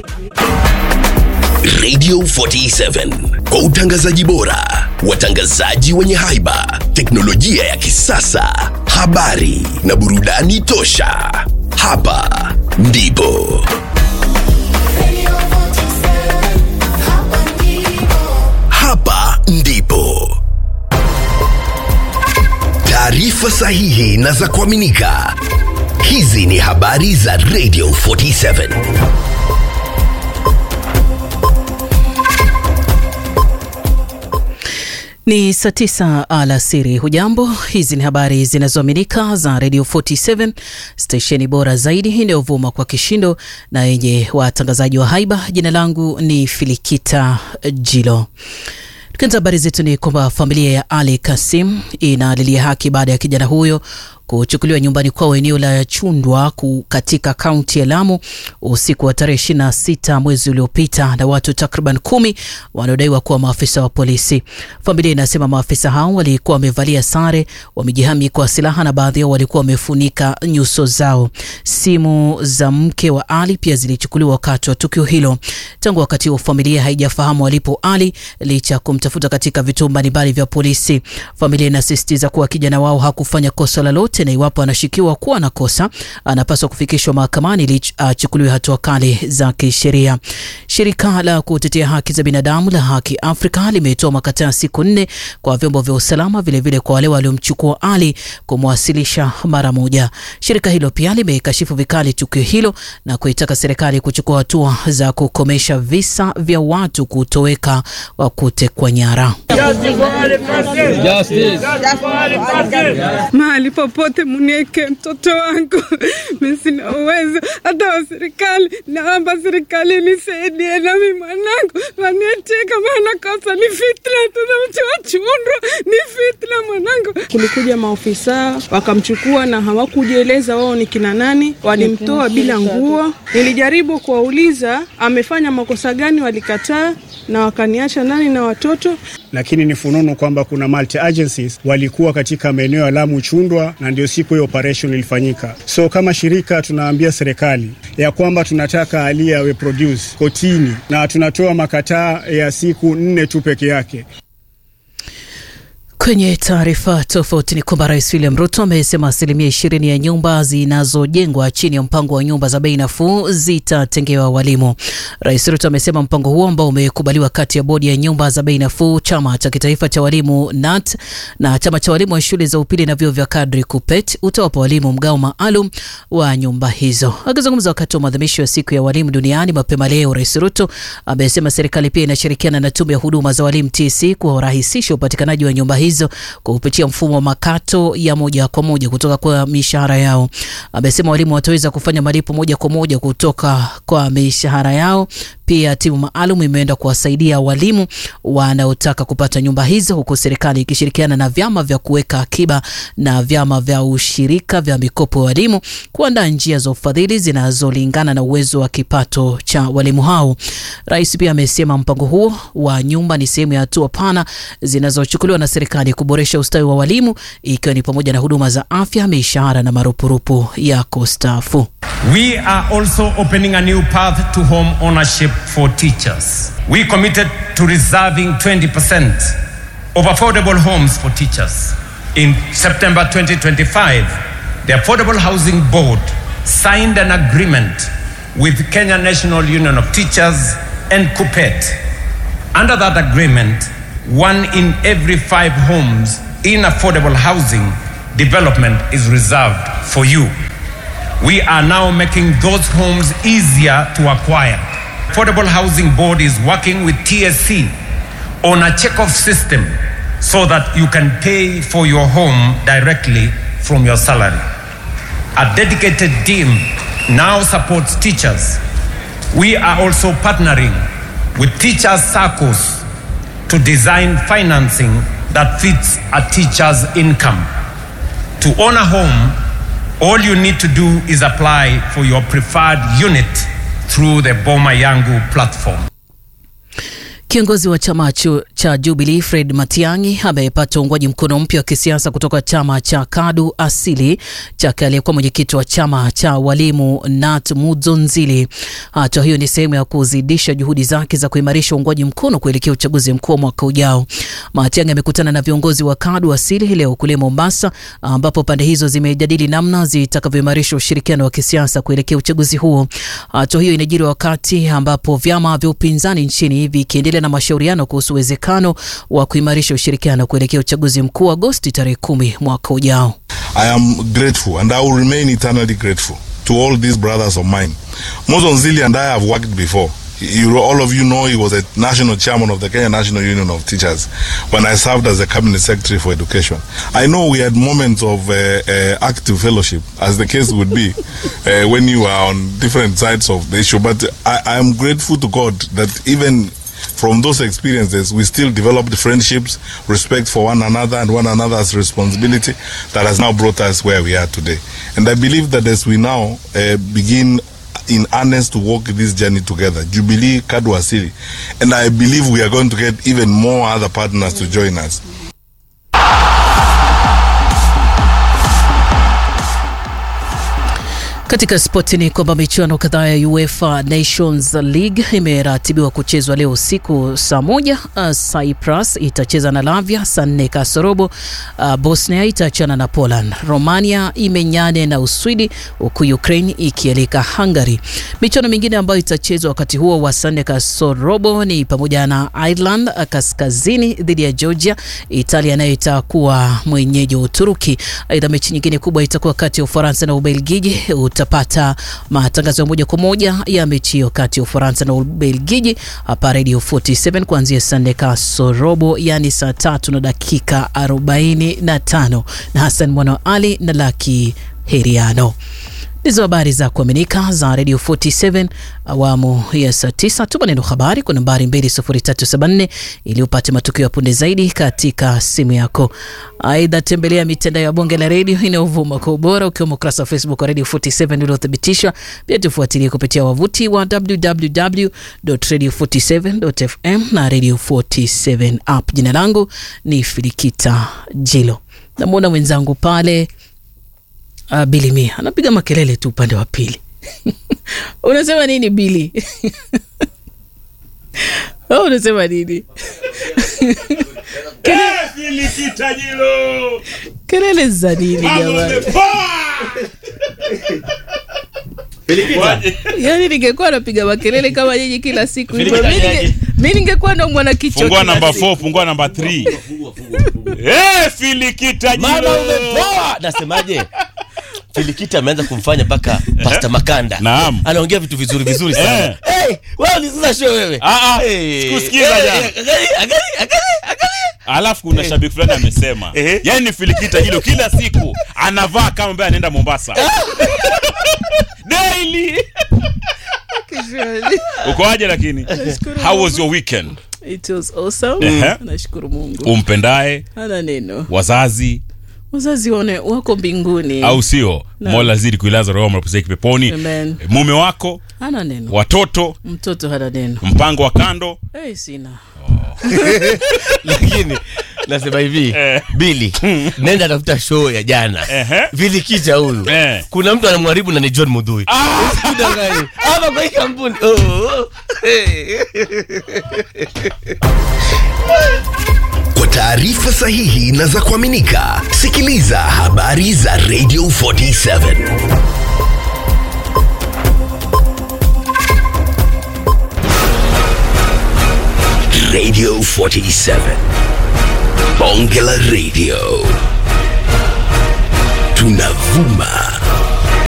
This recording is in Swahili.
Radio 47 kwa utangazaji bora, watangazaji wenye haiba, teknolojia ya kisasa, habari na burudani tosha. Hapa ndipo hapa ndipo taarifa sahihi na za kuaminika. Hizi ni habari za Radio 47. Ni saa tisa alasiri. Hujambo, hizi ni habari zinazoaminika za Radio 47 stesheni bora zaidi inayovuma kwa kishindo na yenye watangazaji wa haiba. Jina langu ni Filikita Jilo. Tukianza habari zetu ni kwamba familia ya Ali Kasim inalilia haki baada ya kijana huyo kuchukuliwa nyumbani kwao eneo la Chundwa katika kaunti ya Lamu usiku wa tarehe 26 mwezi uliopita na watu takriban kumi wanaodaiwa kuwa maafisa wa polisi. Familia inasema maafisa hao walikuwa wamevalia sare, wamejihami kwa silaha na baadhi yao walikuwa wamefunika nyuso zao. Simu za mke wa Ali pia zilichukuliwa wakati wa tukio hilo. Tangu wakati huo familia haijafahamu alipo Ali licha ya kumtafuta katika vituo mbalimbali vya polisi. Familia inasisitiza kuwa kijana wao hakufanya kosa lolote na iwapo anashukiwa kuwa na kosa anapaswa kufikishwa mahakamani ili achukuliwe hatua kali za kisheria. Shirika la kutetea haki za binadamu la Haki Afrika limetoa makataa ya siku nne kwa vyombo vya usalama, vilevile vile kwa wale waliomchukua Ali kumwasilisha mara moja. Shirika hilo pia limekashifu vikali tukio hilo na kuitaka serikali kuchukua hatua za kukomesha visa vya watu kutoweka wa kutekwa nyara. mahali popote munieke mtoto wangu, mimi sina uwezo hata wa serikali. Naomba serikali nisaidie nami mwanangu wanieteka, maana kosa ni fitna, tuna mtu wa Chundwa ni fitna mwanangu. Kulikuja maofisa wakamchukua na hawakujieleza wao ni kina nani, walimtoa bila nguo. Nilijaribu kuwauliza amefanya makosa gani, walikataa na wakaniacha nani na watoto lakini ni fununu kwamba kuna multi agencies walikuwa katika maeneo ya Lamu Chundwa, na ndio siku hiyo operation ilifanyika. So kama shirika tunaambia serikali ya kwamba tunataka Ali awe produce kotini, na tunatoa makataa ya siku nne tu peke yake. Kwenye taarifa tofauti ni kwamba Rais William Ruto amesema asilimia ishirini ya nyumba zinazojengwa chini ya mpango wa nyumba za bei nafuu zitatengewa walimu. Rais Ruto amesema mpango huo ambao umekubaliwa kati ya bodi ya nyumba za bei nafuu, chama cha kitaifa cha walimu NAT na chama cha walimu wa shule za upili na vyuo vya kadri KUPPET utawapa walimu mgao maalum wa nyumba hizo. Akizungumza wakati wa maadhimisho ya siku ya walimu duniani mapema leo, Rais Ruto amesema serikali pia inashirikiana na tume ya huduma za walimu TSC kurahisisha upatikanaji wa nyumba hizo kupitia mfumo wa makato ya moja kwa moja kutoka kwa mishahara yao. Amesema walimu wataweza kufanya malipo moja kwa moja kutoka kwa mishahara yao. Pia timu maalum imeenda kuwasaidia walimu wanaotaka kupata nyumba hizo, huku serikali ikishirikiana na vyama vya kuweka akiba na vyama vya ushirika vya mikopo ya walimu kuandaa njia za ufadhili zinazolingana na uwezo wa kipato cha walimu hao. Rais pia amesema mpango huo wa nyumba ni sehemu ya hatua pana zinazochukuliwa na serikali kuboresha ustawi wa walimu, ikiwa ni pamoja na huduma za afya, mishahara na marupurupu ya kustaafu. We are also opening a new path to home ownership for teachers. We committed to reserving 20% of affordable homes for teachers. In September 2025, the Affordable Housing Board signed an agreement with Kenya National Union of Teachers and KUPPET. Under that agreement, one in every five homes in affordable housing development is reserved for you. We are now making those homes easier to acquire. Affordable Housing Board is working with TSC on a check-off system so that you can pay for your home directly from your salary. A dedicated team now supports teachers. We are also partnering with teachers' circles to design financing that fits a teacher's income. To own a home, all you need to do is apply for your preferred unit through the Boma Yangu platform. Kiongozi wa chama chu, cha Jubilee Fred Matiang'i amepata uungwaji mkono mpya wa kisiasa kutoka chama cha KADU Asili chake aliyekuwa mwenyekiti wa chama cha walimu Nat Mudzonzili. Hatua hiyo ni sehemu ya kuzidisha juhudi zake za kuimarisha uungwaji mkono kuelekea uchaguzi mkuu wa mwaka ujao. Matiang'i amekutana na viongozi wa KADU Asili leo kule Mombasa, ambapo pande hizo zimejadili namna zitakavyoimarisha ushirikiano wa kisiasa kuelekea uchaguzi huo. Hatua hiyo inajiri wakati ambapo vyama vya upinzani nchini vikiendelea na mashauriano kuhusu uwezekano wa kuimarisha ushirikiano kuelekea uchaguzi mkuu Agosti tarehe kumi mwaka ujao. I am grateful and I will remain eternally grateful to all these brothers of mine. Mozonzili and I have worked before. You, all of you know he was a national chairman of the Kenya National Union of Teachers when I served as a cabinet secretary for education. I know we had moments of uh, uh, active fellowship, as the case would be, uh, when you are on different sides of the issue. But I, I am grateful to God that even from those experiences, we still developed friendships, respect for one another and one another's responsibility that has now brought us where we are today. And I believe that as we now uh, begin in earnest to walk this journey together, Jubilee, Kadu Asili, and I believe we are going to get even more other partners to join us. Katika spoti ni kwamba michuano kadhaa ya UEFA Nations League imeratibiwa kuchezwa leo usiku saa moja. Uh, Cyprus itacheza na Lavia saa nne kasorobo. Uh, Bosnia itachana na Poland. Romania imenyane na Uswidi, huku Ukraine ikialika Hungary. Michuano mingine ambayo itachezwa wakati huo wa saa nne kasorobo ni pamoja na Ireland kaskazini dhidi ya Georgia, Italia nayo itakuwa mwenyeji wa Uturuki. Aidha, mechi nyingine kubwa itakuwa kati ya Ufaransa na Ubelgiji utapata matangazo ya moja kwa moja ya mechi hiyo kati ya Ufaransa na Ubelgiji hapa Radio 47 kuanzia saa nne kasorobo, yani saa tatu na dakika 45 na Hassan Mwana Ali na Laki Heriano. Ndizo habari za kuaminika za Radio 47 awamu ya saa 9. Tuma neno habari kwa nambari 20374 ili upate matukio ya punde zaidi katika simu yako. Aidha, tembelea mitandao ya bonge la redio inayovuma kwa ubora ukiwemo ukurasa wa Facebook wa Radio 47 uliothibitishwa. Pia tufuatilie kupitia wavuti wa www.radio47.fm na Radio 47 app. Jina langu ni Filikita Jilo. Namwona mwenzangu pale Uh, Bili Mia anapiga makelele tu upande wa pili. Unasema nini Bili? Oh, unasema nini? Kelele za nini jamani? Yaani ningekuwa napiga makelele kama nyinyi kila siku hivyo, mi ningekuwa ndo mwana kichwa. Fungua namba 4, fungua namba 3. Eh, Filikita Mama Jilo. umepoa. Nasemaje? Filikita ameanza kumfanya mpaka Pasta Makanda. Naam. Anaongea vitu vizuri vizuri sana. Eh. Hey, wewe ni sasa show wewe. Ah, ah, Hey. sikusikiza Eh, jana. eh, Angalia, angalia, angalia, angalia. Alafu kuna shabiki fulani amesema, Eh. yaani ni Filikita Jilo kila siku anavaa kama ambaye anaenda Mombasa. Daily. Uko aje lakini? How was your weekend? It was awesome. Ehe. Nashukuru Mungu. Umpendaye, Hana neno. wazazi Wazazi wane wako mbinguni. au sio? Naam. Mola zidi kuilaza roho mapumzike peponi. Amen. Mume wako, Hana neno. watoto, Mtoto hana neno. mpango wa kando. Hey, sina. Lakini nasema hivi, Eh. Billy, nenda tafuta show ya jana. Ehe. Filikita huyu. Eh. Kuna mtu anamharibu na ni John Mudhui. Usidanganye. Hapa kwa hii kampuni. Oh, oh. Hey. Kwa taarifa sahihi na za kuaminika, sikiliza habari za Radio 47 Radio 47 Bonge la Radio tunavuma